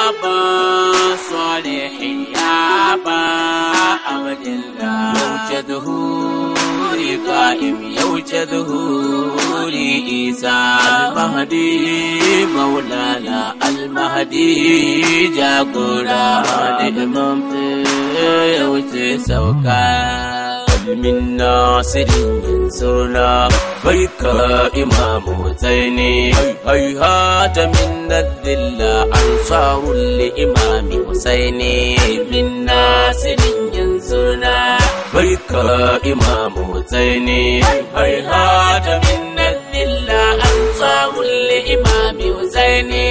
ba salihin ya ba abdullah yauce zuhuri qa'im yauce zuhuri isa al-mahdi maulana al-mahdi jagora da imam yauce sauka من ناصر ينصرنا بيك إمام حسيني هيهات من الذل أنصار لإمام حسيني من ناصر ينصرنا بيك إمام حسيني هيهات من الذل أنصار لإمام حسيني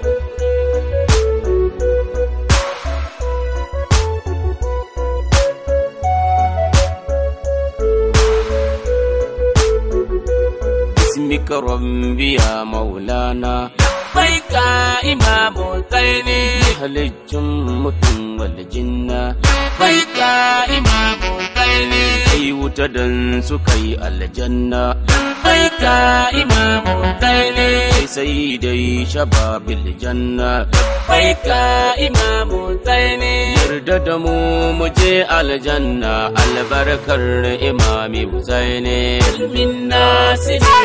باسمك ربي يا مولانا بيك إمام الدين أهل الجمة والجنة بيك إمام الدين أي وتدن سكي الجنة بيك إمام الدين سيدي شباب الجنة بيك إمام الدين يردد مو مجي الجنة البركة إمام حسين من ناس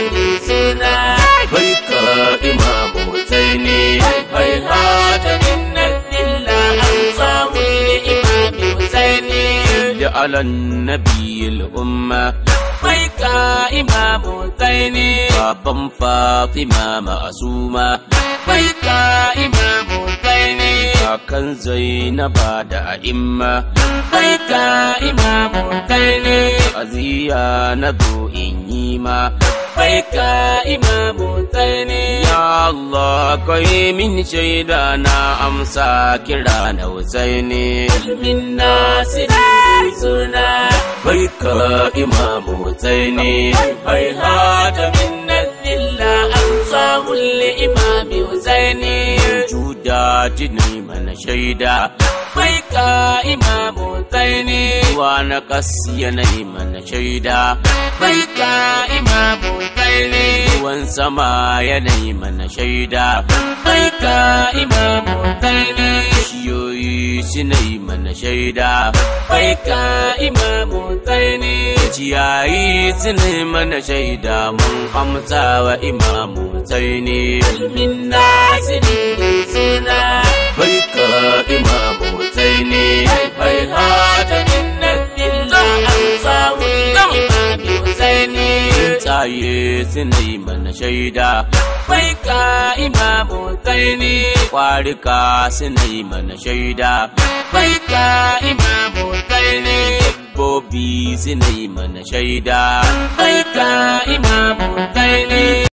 سنا بيك إمام حسين هيهات من الذل أنصار لإمام حسين على النبي الأمة بيك إمام حسين بابا فاطمة معصومة بيك إمام حسين كان زينب da a'imma bai ka imamu kai ne aziya na zo in yi ma bai ka imamu kai ne ya Allah kai min shaida na amsa kira na husaini min nasirin suna bai ka imamu husaini bai hada min nazilla amsa li imami husaini juda jini mana shaida bai ka imamu taini wa na kasi yanayi mana shaida bai ka imamu taini ruwan sama yanayi mana shaida bai ka imamu taini shiyoyi sinayi mana shaida bai ka imamu taini ciyayi sinayi mana shaida mun amsa wa imamu taini min nasirin suna bai ka imamu taini bai hada min nadilla an samu imami husaini tsaye sinai mana shaida bai ka imamu taini kwarika sinai mana shaida bai ka imamu taini dabbobi sinai mana shaida bai ka imamu